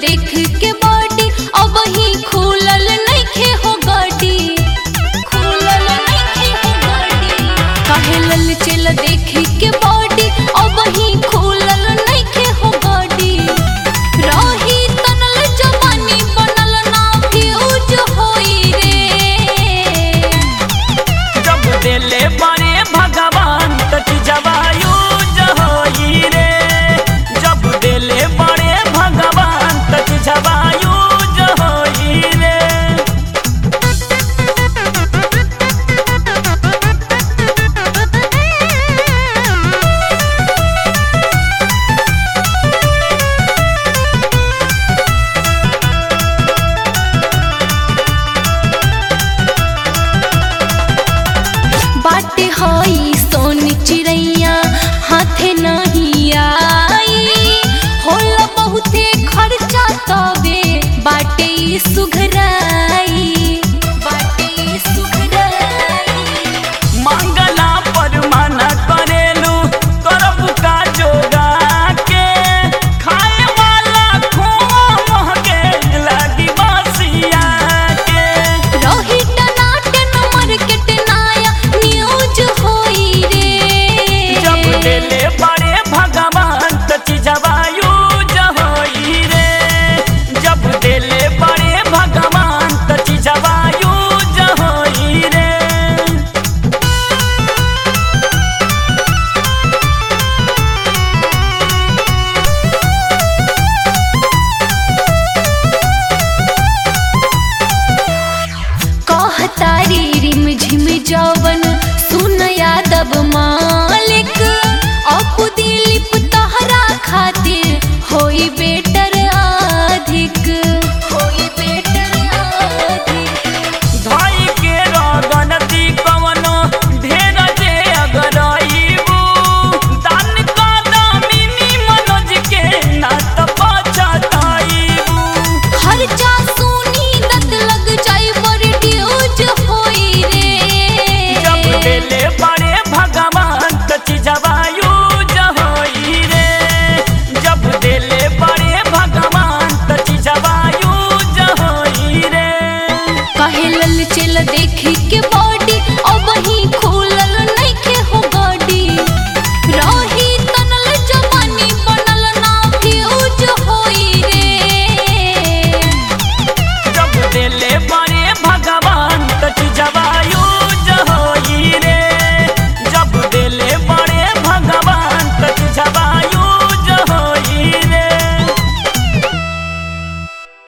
देख के बॉडी अब ही खुलल नइखे हो गाड़ी खुलल नइखे हो गाड़ी काहे लल चल देख के बॉडी अब ही खुलल नइखे हो गाड़ी रही तनल जवानी बनल ना फ्यूज होई रे जब देले बड़े भगवान तक जवायु जहोई रे जब देले बड़े भगवान तक जवायु जहोई रे बाटे हई सोन चिड़ैया हाथे नहीं आई होला बहुते खर्चा तबे बाटे ई सुघराई बाटे ई सुघराई मंगला पर मना करेलू करब का जोगा के खाए वाला खोआ महके लागी बसिया के रही टनाटन मार्केट नया न्यूज होई रे जब देले बड़े भगवान तची जवायु जहोई रे जब देले बड़े भगवान तची जवायु जहोई रे कहतारी रिम झिम जवन सुन यादव मालिक अपु दिलीप तहरा खातिर होई बेटर अधिक होई बेटर अधिक धाई के रगनती कवनो ढेर जे अगर आईबू दान का दामिनी मनोज के ना त पछताईबू खर्चा सुनी दत लग जाई बड़ी ड्यूज होई जब रे देले बड़े भगवान तची जवायु जहोई रे जब देले बड़े भगवान तची जवायु जहोई रे कहे लल चल देख के बॉडी अब ही खो